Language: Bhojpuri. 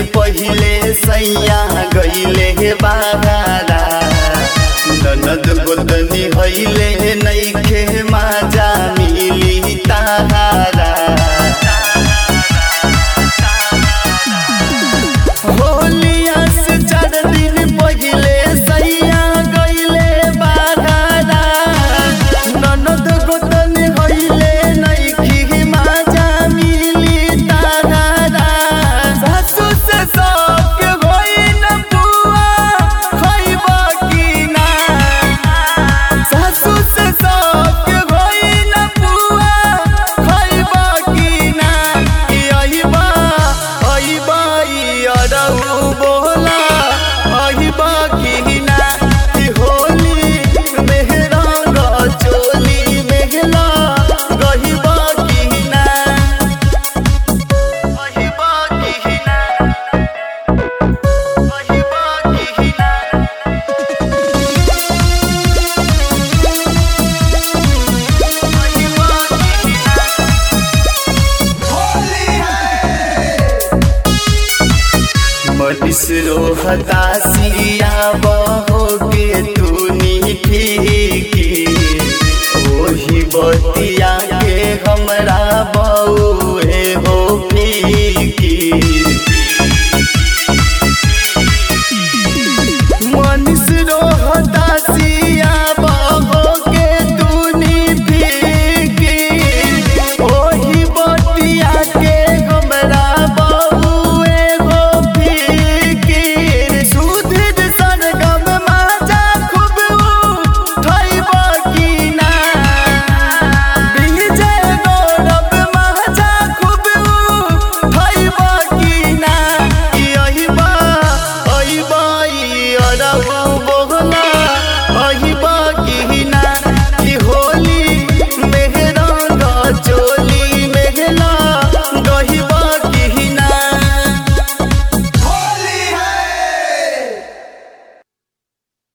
पहिले सैया गईले बागारा ननद गोतनी हईले नईखे माजा मिली ताहारा होलिया से चार दिन पहिले सैया गईले बागारा ननद गोतनी हईले नईखे माजा मिली ताहारा सासु से सबके होई न बुआ खइबा की ना सासु से सबके होई न बुआ खइबा की ना कि अइबा अइबा ई अरउ बोला अइबा की ना कि होली मेहरंग चोली मेहला गहिबा की ना अइबा की ना अइबा की ना मनीष रोहता सिया बहो के तूनी फीकी ओही बती